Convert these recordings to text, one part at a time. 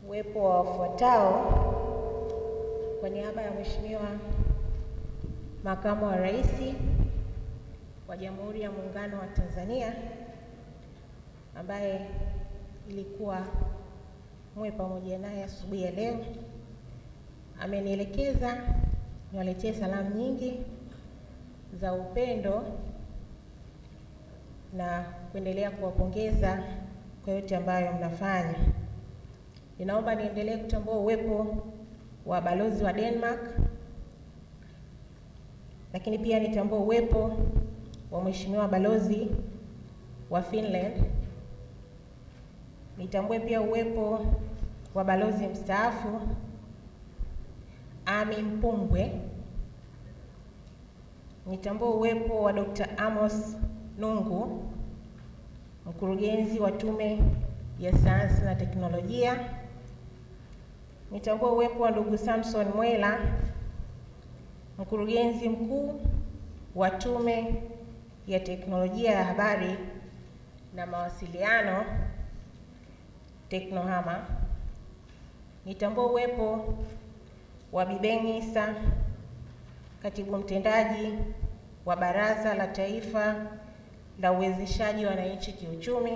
uwepo wa wafuatao kwa niaba ya Mheshimiwa Makamu wa Rais wa Jamhuri ya Muungano wa Tanzania ambaye ilikuwa muwe pamoja naye asubuhi ya leo, amenielekeza niwaletee salamu nyingi za upendo na kuendelea kuwapongeza kwa yote ambayo mnafanya. Ninaomba niendelee kutambua uwepo wa balozi wa Denmark, lakini pia nitambue uwepo wa mheshimiwa balozi wa Finland. Nitambue pia uwepo wa balozi mstaafu Ami Mpumbwe. Nitambue uwepo wa Dr. Amos Nungu, mkurugenzi wa Tume ya Sayansi na Teknolojia. Nitambue uwepo wa ndugu Samson Mwela, mkurugenzi mkuu wa Tume ya Teknolojia ya Habari na Mawasiliano Teknohama. Nitambue uwepo wa Bibeng Isa, katibu mtendaji wa Baraza la Taifa la Uwezeshaji Wananchi Kiuchumi.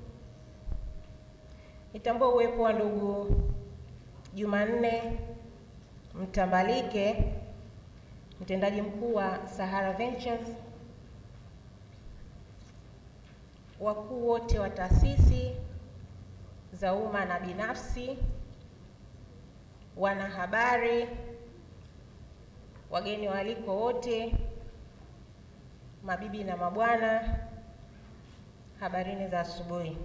Nitambue uwepo wa ndugu Jumanne Mtambalike, mtendaji mkuu wa Sahara Ventures, wakuu wote wa taasisi za umma na binafsi, wanahabari, wageni waalikwa wote, mabibi na mabwana, habarini za asubuhi.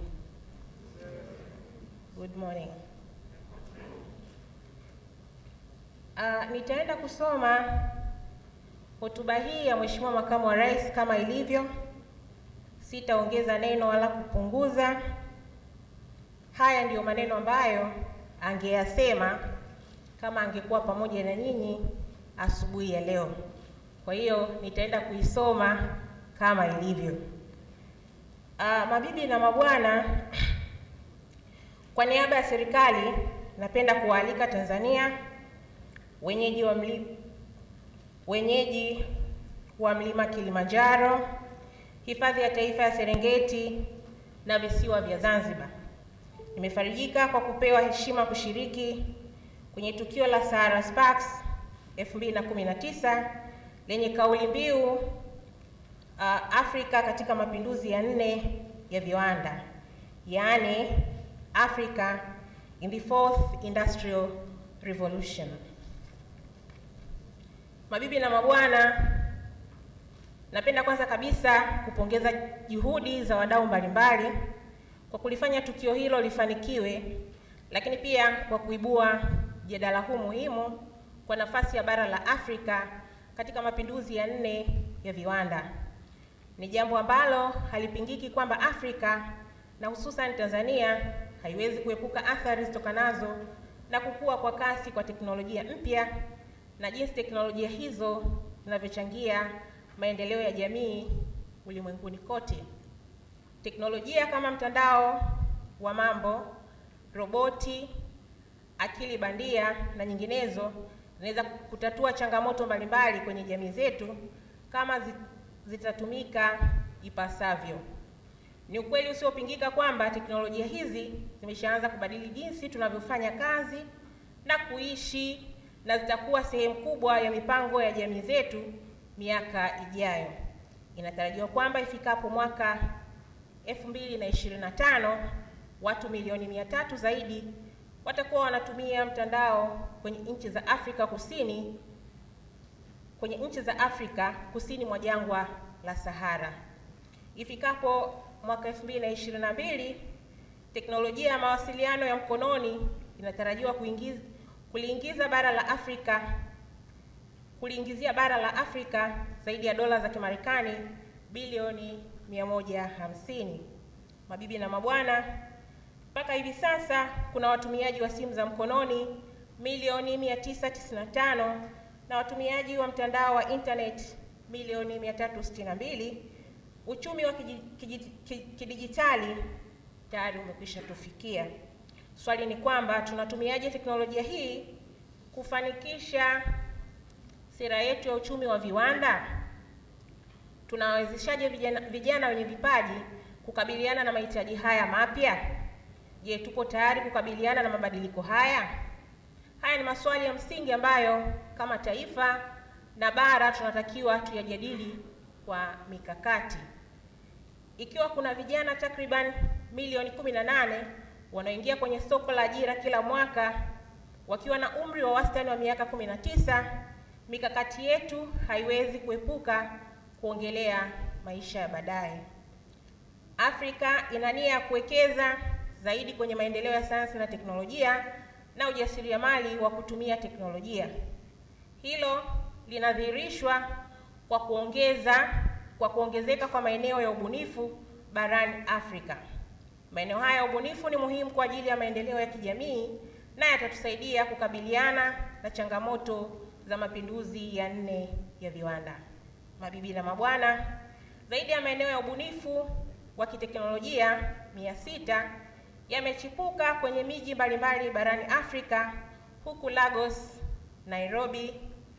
Good morning. Uh, nitaenda kusoma hotuba hii ya Mheshimiwa Makamu wa Rais kama ilivyo. Sitaongeza neno wala kupunguza. Haya ndiyo maneno ambayo angeyasema kama angekuwa pamoja na nyinyi asubuhi ya leo. Kwa hiyo nitaenda kuisoma kama ilivyo. Uh, mabibi na mabwana, kwa niaba ya serikali napenda kuwaalika Tanzania wenyeji wa mli, wenyeji wa mlima Kilimanjaro, hifadhi ya taifa ya Serengeti na visiwa vya Zanzibar. Nimefarijika kwa kupewa heshima kushiriki kwenye tukio la Sahara Sparks 2019 lenye kauli mbiu uh, Afrika katika mapinduzi ya nne ya viwanda, yaani Africa in the fourth industrial revolution. Mabibi na mabwana, napenda kwanza kabisa kupongeza juhudi za wadau mbalimbali kwa kulifanya tukio hilo lifanikiwe, lakini pia kwa kuibua mjadala huu muhimu kwa nafasi ya bara la Afrika katika mapinduzi ya nne ya viwanda. Ni jambo ambalo halipingiki kwamba Afrika na hususan Tanzania haiwezi kuepuka athari zitokanazo na kukua kwa kasi kwa teknolojia mpya na jinsi teknolojia hizo zinavyochangia maendeleo ya jamii ulimwenguni kote. Teknolojia kama mtandao wa mambo, roboti, akili bandia na nyinginezo zinaweza kutatua changamoto mbalimbali kwenye jamii zetu kama zitatumika ipasavyo. Ni ukweli usiopingika kwamba teknolojia hizi zimeshaanza kubadili jinsi tunavyofanya kazi na kuishi na zitakuwa sehemu kubwa ya mipango ya jamii zetu miaka ijayo. Inatarajiwa kwamba ifikapo mwaka 2025 watu milioni mia tatu zaidi watakuwa wanatumia mtandao kwenye nchi za Afrika Kusini kwenye nchi za Afrika kusini mwa jangwa la Sahara. Ifikapo mwaka 2022 teknolojia ya mawasiliano ya mkononi inatarajiwa kuingiza kuliingiza bara la Afrika kuliingizia bara la Afrika zaidi ya dola za Kimarekani bilioni 150. Mabibi na mabwana, mpaka hivi sasa kuna watumiaji wa simu za mkononi milioni 995 na watumiaji wa mtandao wa internet milioni 362. Uchumi wa kidijitali tayari umekwisha tufikia. Swali ni kwamba tunatumiaje teknolojia hii kufanikisha sera yetu ya uchumi wa viwanda? Tunawawezeshaje vijana, vijana wenye vipaji kukabiliana na mahitaji haya mapya? Je, tuko tayari kukabiliana na mabadiliko haya? Haya ni maswali ya msingi ambayo kama taifa na bara tunatakiwa tuyajadili kwa mikakati. Ikiwa kuna vijana takriban milioni 18 wanaoingia kwenye soko la ajira kila mwaka wakiwa na umri wa wastani wa miaka 19, mikakati yetu haiwezi kuepuka kuongelea maisha ya baadaye. Afrika ina nia ya kuwekeza zaidi kwenye maendeleo ya sayansi na teknolojia na ujasiriamali wa kutumia teknolojia. Hilo linadhihirishwa kwa kuongeza kwa kuongezeka kwa maeneo ya ubunifu barani Afrika. Maeneo haya ya ubunifu ni muhimu kwa ajili ya maendeleo ya kijamii na yatatusaidia kukabiliana na changamoto za mapinduzi ya nne ya viwanda. Mabibi na mabwana, zaidi ya maeneo ya ubunifu wa kiteknolojia mia sita yamechipuka kwenye miji mbalimbali barani Afrika, huku Lagos, Nairobi,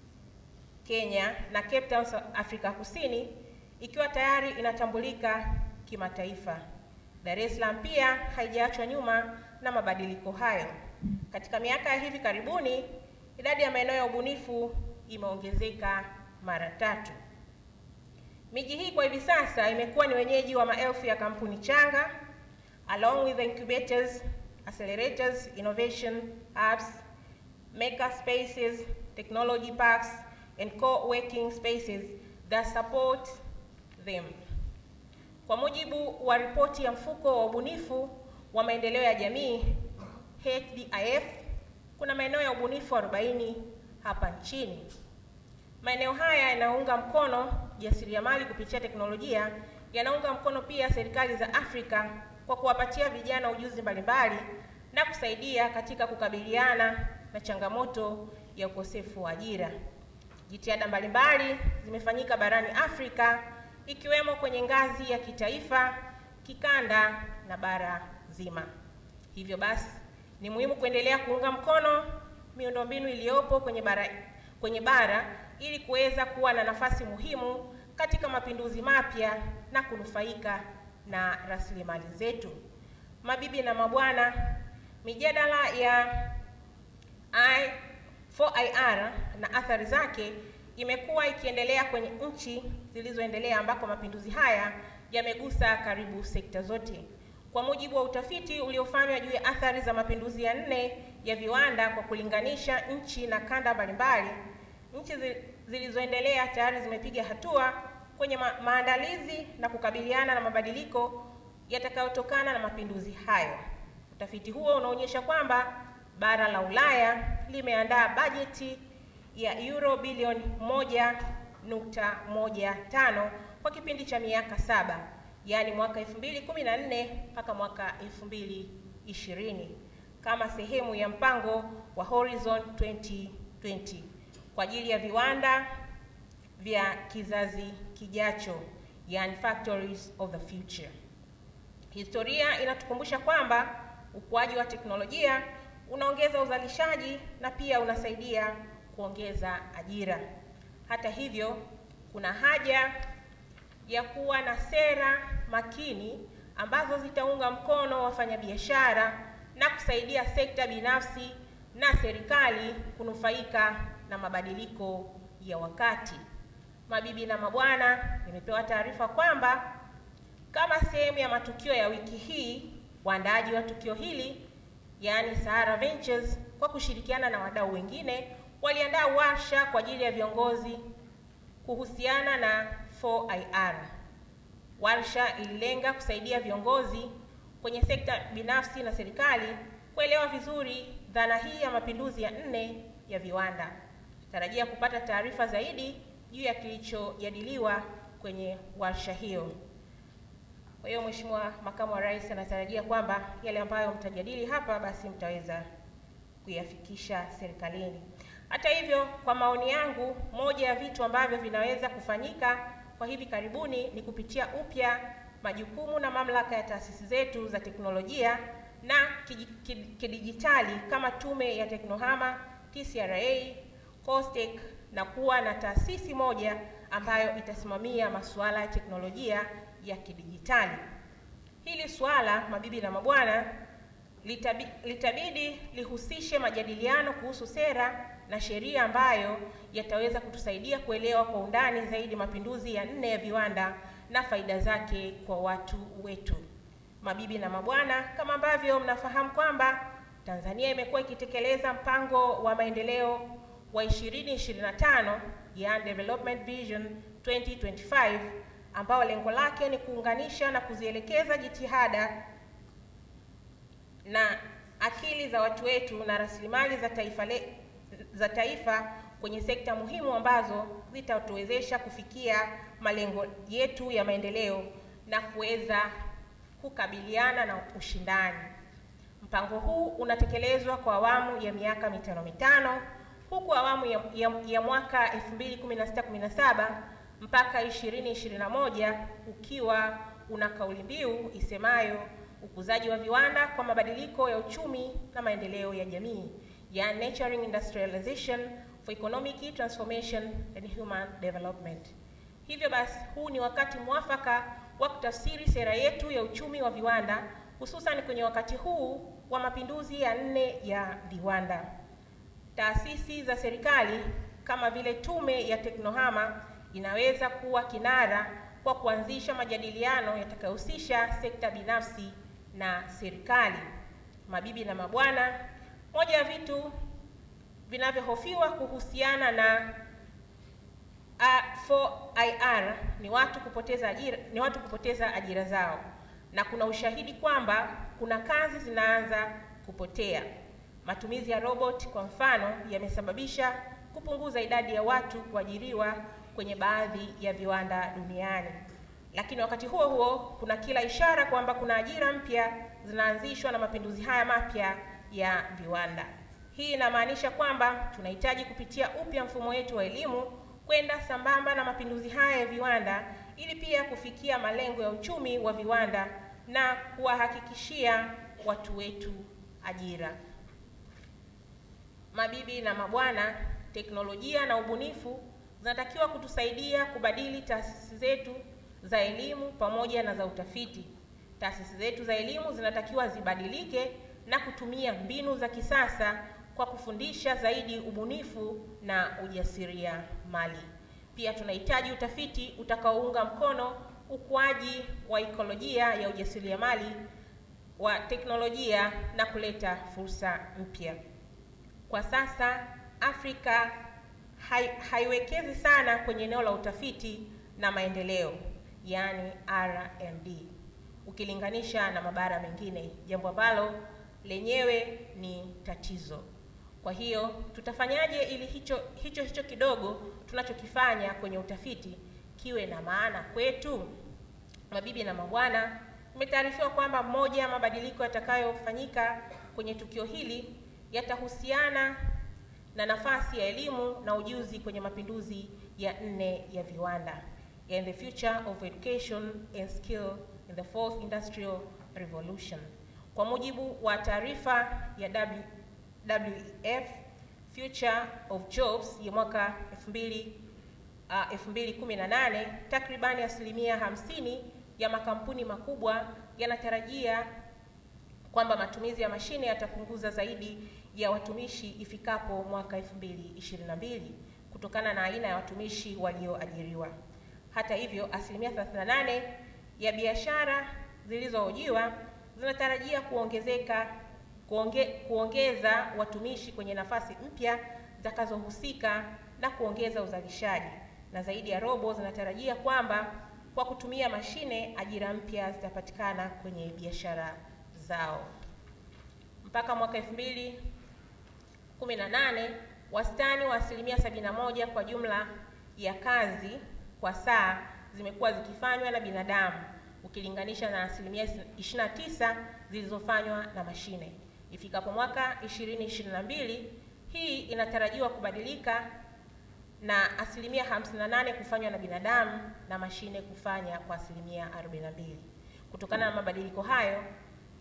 Kenya na Cape Town, Afrika Kusini ikiwa tayari inatambulika kimataifa. Dar es Salaam pia haijaachwa nyuma na mabadiliko hayo. Katika miaka ya hivi karibuni, idadi ya maeneo ya ubunifu imeongezeka mara tatu. Miji hii kwa hivi sasa imekuwa ni wenyeji wa maelfu ya kampuni changa along with the incubators, accelerators, innovation hubs, maker spaces, technology parks and co-working spaces that support them. Kwa mujibu wa ripoti ya mfuko wa ubunifu wa maendeleo ya jamii HDIF, kuna maeneo ya ubunifu 40 hapa nchini. Maeneo haya yanaunga mkono jasiriamali kupitia teknolojia, yanaunga mkono pia serikali za Afrika kwa kuwapatia vijana ujuzi mbalimbali na kusaidia katika kukabiliana na changamoto ya ukosefu wa ajira. Jitihada mbalimbali zimefanyika barani Afrika ikiwemo kwenye ngazi ya kitaifa, kikanda na bara zima. Hivyo basi, ni muhimu kuendelea kuunga mkono miundombinu iliyopo kwenye bara, kwenye bara ili kuweza kuwa na nafasi muhimu katika mapinduzi mapya na kunufaika na rasilimali zetu. Mabibi na mabwana, mijadala ya I 4IR na athari zake imekuwa ikiendelea kwenye nchi zilizoendelea ambako mapinduzi haya yamegusa karibu sekta zote. Kwa mujibu wa utafiti uliofanywa juu ya athari za mapinduzi ya nne ya viwanda kwa kulinganisha nchi na kanda mbalimbali, nchi zilizoendelea tayari zimepiga hatua kwenye ma maandalizi na kukabiliana na mabadiliko yatakayotokana na mapinduzi hayo. Utafiti huo unaonyesha kwamba bara la Ulaya limeandaa bajeti ya euro bilioni 1.15 kwa kipindi cha miaka saba, yaani mwaka 2014 mpaka mwaka 2020 kama sehemu ya mpango wa Horizon 2020 kwa ajili ya viwanda vya kizazi kijacho, yani factories of the future. Historia inatukumbusha kwamba ukuaji wa teknolojia unaongeza uzalishaji na pia unasaidia kuongeza ajira. Hata hivyo, kuna haja ya kuwa na sera makini ambazo zitaunga mkono wafanyabiashara na kusaidia sekta binafsi na serikali kunufaika na mabadiliko ya wakati. Mabibi na mabwana, nimepewa taarifa kwamba kama sehemu ya matukio ya wiki hii, waandaaji wa tukio hili yaani Sahara Ventures kwa kushirikiana na wadau wengine waliandaa warsha kwa ajili ya viongozi kuhusiana na 4IR. Warsha ililenga kusaidia viongozi kwenye sekta binafsi na serikali kuelewa vizuri dhana hii ya mapinduzi ya nne ya viwanda. Tarajia kupata taarifa zaidi juu ya kilichojadiliwa kwenye warsha hiyo. Kwa hiyo Mheshimiwa Makamu wa Rais anatarajia kwamba yale ambayo mtajadili hapa basi mtaweza kuyafikisha serikalini. Hata hivyo, kwa maoni yangu, moja ya vitu ambavyo vinaweza kufanyika kwa hivi karibuni ni kupitia upya majukumu na mamlaka ya taasisi zetu za teknolojia na kidijitali kama Tume ya Teknohama, TCRA, COSTECH na kuwa na taasisi moja ambayo itasimamia masuala ya teknolojia ya kidijitali. Hili suala, mabibi na mabwana, litabi, litabidi lihusishe majadiliano kuhusu sera na sheria ambayo yataweza kutusaidia kuelewa kwa undani zaidi mapinduzi ya nne ya viwanda na faida zake kwa watu wetu. Mabibi na mabwana, kama ambavyo mnafahamu kwamba Tanzania imekuwa ikitekeleza mpango wa maendeleo wa 2025 yani Development Vision 2025 ambao lengo lake ni kuunganisha na kuzielekeza jitihada na akili za watu wetu na rasilimali za taifa le, za taifa kwenye sekta muhimu ambazo zitatuwezesha kufikia malengo yetu ya maendeleo na kuweza kukabiliana na ushindani. Mpango huu unatekelezwa kwa awamu ya miaka mitano mitano huku awamu ya, ya, ya mwaka 2016-17 mpaka 2021 ukiwa una kauli mbiu isemayo ukuzaji wa viwanda kwa mabadiliko ya uchumi na maendeleo ya jamii, ya nurturing industrialization for economic transformation and human development. Hivyo basi, huu ni wakati mwafaka wa kutafsiri sera yetu ya uchumi wa viwanda, hususan kwenye wakati huu wa mapinduzi ya nne ya viwanda. Taasisi za serikali kama vile Tume ya Teknohama inaweza kuwa kinara kwa kuanzisha majadiliano yatakayohusisha sekta binafsi na serikali. Mabibi na mabwana, moja ya vitu vinavyohofiwa kuhusiana na A4IR ni watu kupoteza ajira, ni watu kupoteza ajira zao, na kuna ushahidi kwamba kuna kazi zinaanza kupotea. Matumizi ya robot kwa mfano yamesababisha kupunguza idadi ya watu kuajiriwa kwenye baadhi ya viwanda duniani. Lakini wakati huo huo kuna kila ishara kwamba kuna ajira mpya zinaanzishwa na mapinduzi haya mapya ya viwanda. Hii inamaanisha kwamba tunahitaji kupitia upya mfumo wetu wa elimu kwenda sambamba na mapinduzi haya ya viwanda ili pia kufikia malengo ya uchumi wa viwanda na kuwahakikishia watu wetu ajira. Mabibi na mabwana, teknolojia na ubunifu zinatakiwa kutusaidia kubadili taasisi zetu za elimu pamoja na za utafiti. Taasisi zetu za elimu zinatakiwa zibadilike na kutumia mbinu za kisasa kwa kufundisha zaidi ubunifu na ujasiria mali. Pia tunahitaji utafiti utakaounga mkono ukuaji wa ikolojia ya ujasiriamali wa teknolojia na kuleta fursa mpya. Kwa sasa Afrika hai, haiwekezi sana kwenye eneo la utafiti na maendeleo, yaani R&D ukilinganisha na mabara mengine, jambo ambalo lenyewe ni tatizo. Kwa hiyo tutafanyaje ili hicho hicho hicho kidogo tunachokifanya kwenye utafiti kiwe na maana kwetu? Mabibi na mabwana, imetaarifiwa kwamba moja ya mabadiliko yatakayofanyika kwenye tukio hili yatahusiana na nafasi ya elimu na ujuzi kwenye mapinduzi ya nne ya viwanda, in the future of education and skill in the fourth industrial revolution. Kwa mujibu wa taarifa ya w, WEF Future of Jobs ya mwaka 2000 uh, 2018, takribani asilimia hamsini ya makampuni makubwa yanatarajia kwamba matumizi ya mashine yatapunguza zaidi ya watumishi ifikapo mwaka 2022 kutokana na aina ya watumishi walioajiriwa. Hata hivyo, asilimia 38 ya biashara zilizohojiwa zinatarajia kuongezeka kuonge, kuongeza watumishi kwenye nafasi mpya zitakazohusika na kuongeza uzalishaji, na zaidi ya robo zinatarajia kwamba kwa kutumia mashine ajira mpya zitapatikana kwenye biashara zao. Mpaka mwaka 2018 wastani wa asilimia 71 kwa jumla ya kazi kwa saa zimekuwa zikifanywa na binadamu ukilinganisha na asilimia 29 zilizofanywa na mashine. Ifikapo mwaka 2022 hii inatarajiwa kubadilika na asilimia 58 kufanywa na binadamu na mashine kufanya kwa asilimia 42. Kutokana na mabadiliko hayo,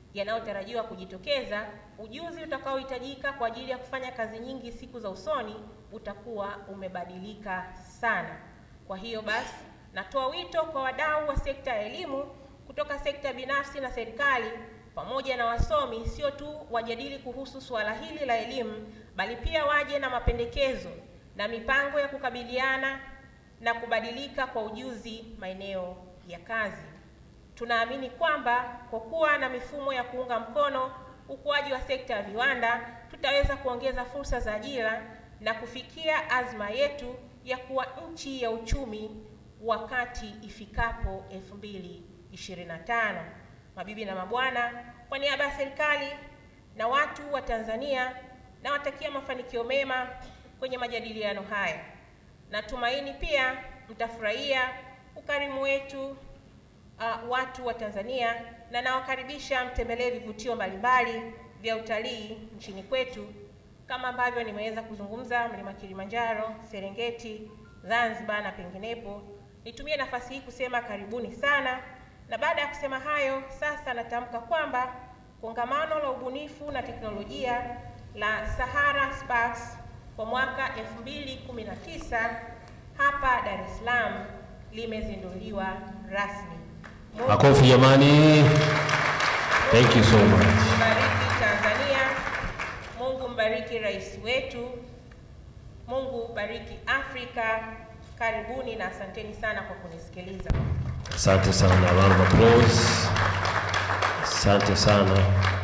yanayotarajiwa kujitokeza, ujuzi utakaohitajika kwa ajili ya kufanya kazi nyingi siku za usoni utakuwa umebadilika sana. Kwa hiyo basi, natoa wito kwa wadau wa sekta ya elimu kutoka sekta binafsi na serikali pamoja na wasomi, sio tu wajadili kuhusu suala hili la elimu, bali pia waje na mapendekezo na mipango ya kukabiliana na kubadilika kwa ujuzi maeneo ya kazi. Tunaamini kwamba kwa kuwa na mifumo ya kuunga mkono ukuaji wa sekta ya viwanda, tutaweza kuongeza fursa za ajira na kufikia azma yetu ya kuwa nchi ya uchumi wakati ifikapo 2025. Mabibi na mabwana, kwa niaba ya serikali na watu wa Tanzania, nawatakia mafanikio mema kwenye majadiliano haya. Natumaini pia mtafurahia ukarimu wetu uh, watu wa Tanzania na nawakaribisha mtembelee vivutio mbalimbali vya utalii nchini kwetu kama ambavyo nimeweza kuzungumza mlima Kilimanjaro, Serengeti, Zanzibar na penginepo. Nitumie nafasi hii kusema karibuni sana, na baada ya kusema hayo, sasa natamka kwamba kongamano la ubunifu na teknolojia la Sahara Sparks kwa mwaka 2019 hapa Dar es Salaam limezinduliwa rasmi. Mungu Makofi jamani. Thank you so much. mbariki Tanzania. Mungu mbariki rais wetu. Mungu bariki Afrika. Karibuni na asanteni sana kwa kunisikiliza. Asante sana. Round of applause. Asante sana.